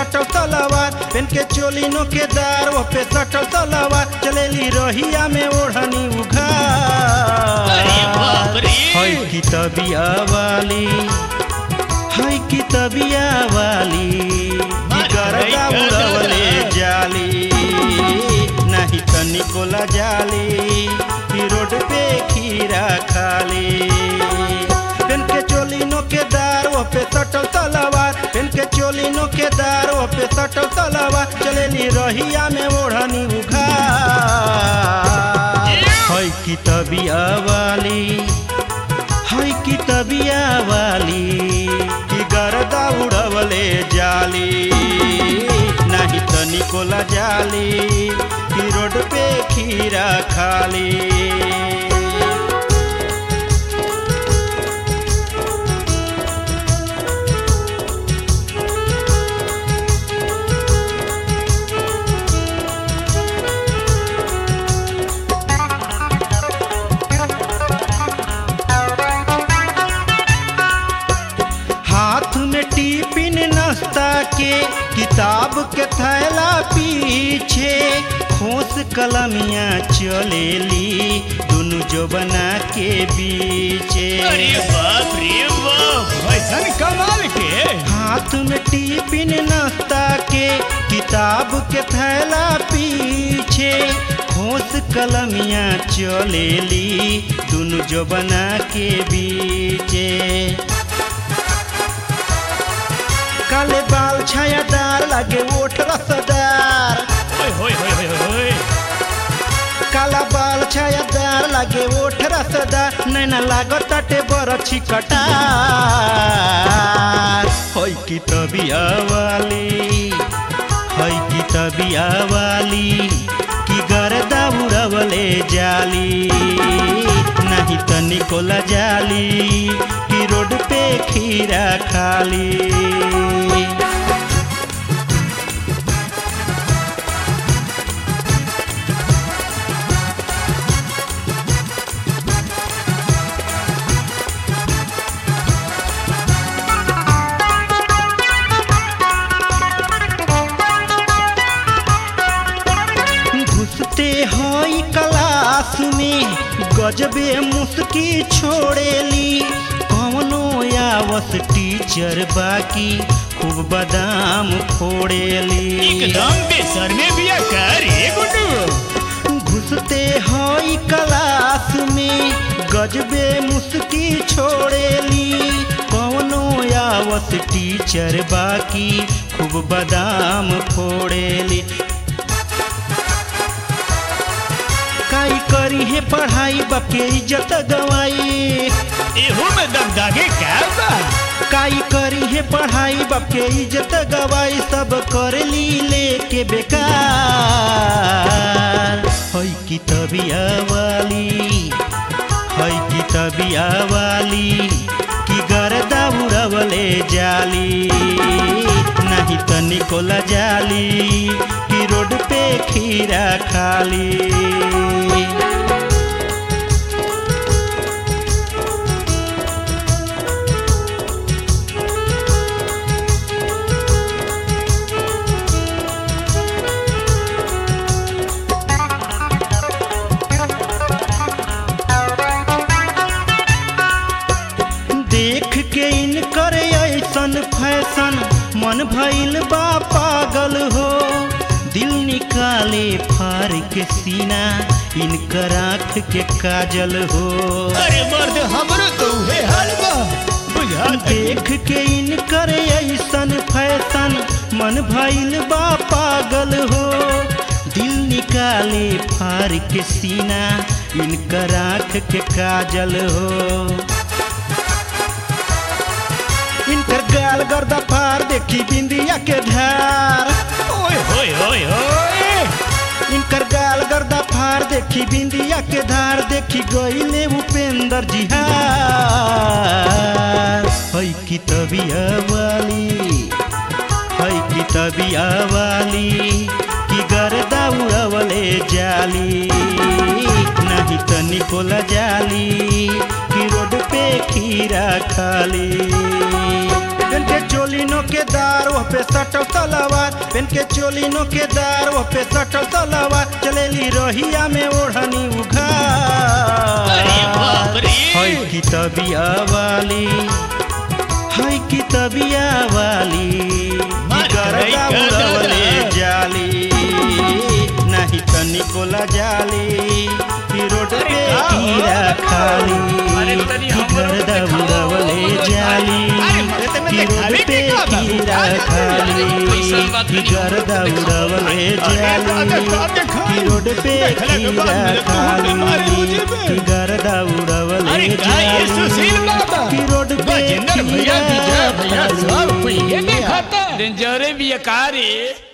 सटल तलवार पेन के चोली नो के दार वो पे सटल तलवार चलेली रहिया में ओढ़नी अरे बाप उघार रे। है की तबिया वाली है की तबिया वाली मार गरदा गई गरदा। उड़वले जाली नहीं तनिको ला जाली ई रोड पे खीरा खाली पेन के चोली नो के दार वो पे सटल तलवार पेन के चोली नो के दार वो पे सटल तलवार चलेली रहिया में ओढ़नी उघार है की तबिया वाली है की तबिया वाली की गरदा उड़वले जाली नहीं तनिको ला जाली की रोड पे खीरा खाली हाथ में टिफिन नाश्ता के किताब के थैला पीछे खोस कलमिया चलेली दुनु जो बना के बीचे अरे बाप रे बाप ऐसन कमाल के हाथ में टिफिन नाश्ता के किताब के थैला पीछे खोस कलमिया चलेली दुनु जो बना के बीचे काले बाल छायादार लागे ओठ रसदार ओए होए होए होए होए काला बाल छायादार लागे ओठ रसदार नैना लागत ताटे बरछी कटार होई की तबिया वाली होई की तबिया वाली की गरदा उड़वले जाली नहीं तनिको ला जाली की रोड पे खीरा खाली घुसते हई क्लास में गजबे मुस्की छोड़ेली कवनो आवस टीचर बाकी खूब बादाम फोड़ेली एकदम बेसर में भी कर रे गुड्डू घुसते हई क्लास में गजबे मुस्की छोड़ेली कवनो आवस टीचर बाकी खूब बादाम फोड़ेली काई करी है पढ़ाई बके इज्जत गवाई एहू में दगदागे क्या बा काई करी है पढ़ाई बके इज्जत गवाई सब कर ली लेके बेकार हई की तबिया वाली हई की तबिया वाली की गरदा उड़वले जाली नहीं तनिको ला जाली की रोड पे खीरा खाली देख के इनकर ऐसन फैशन मन भइल बा पागल हो दिल निकाले फार के सीना इनकर आँख के काजल हो अरे मर्द हमरो तो उहे हाल बा बुझा देख के इनकर ऐसन फैशन मन भइल बा पागल हो दिल निकाले फार के सीना इनकर आँख के काजल हो इनकर गाल गर्दा फार देखी बिंदिया के धार ओए होए होए होए इनकर गाल गर्दा फार देखी बिंदिया के धार देखी गईले उपेंद्र जी हार हई की तबिया वाली हई की तबिया वाली की गर्दा उड़वले जाली नहीं तनिको ला जाली की रोड पे खीरा खाली इनके चोली नो नोकेदार वो पे सटल तलवार पेन के चोली नोकेदार वो पे सटल तलवार चलेली रहिया में ओढ़नी अरे बाप उघार रे। है की तबिया वाली है की तबिया वाली मार गरदा गई, गरदा। उड़वले जाली नहीं तनिको जाली ई रोड अरे पे का हो? कीड़ा खाली अरे तनी ई हमरो गरदा के खाओ, उड़वले हमरो जाली अरे मरे ते में ई रोड देखावे पे के का बा? कीड़ा अरे खाली कैसन बात ई नहीं, गरदा हमरो के उड़वले अरे जाली देखा, देखा। ई रोड पे देखला के बाद कीड़ा मेरे को हमरे मारे खाली मुझे पे। ई गरदा उड़वले अरे का ये सुशील बाबा ई रोड पे गजेंद्र भैया कीड़ा विजय भैया सब खाली। कोई ये देखा था डेंजरे भी ये कारी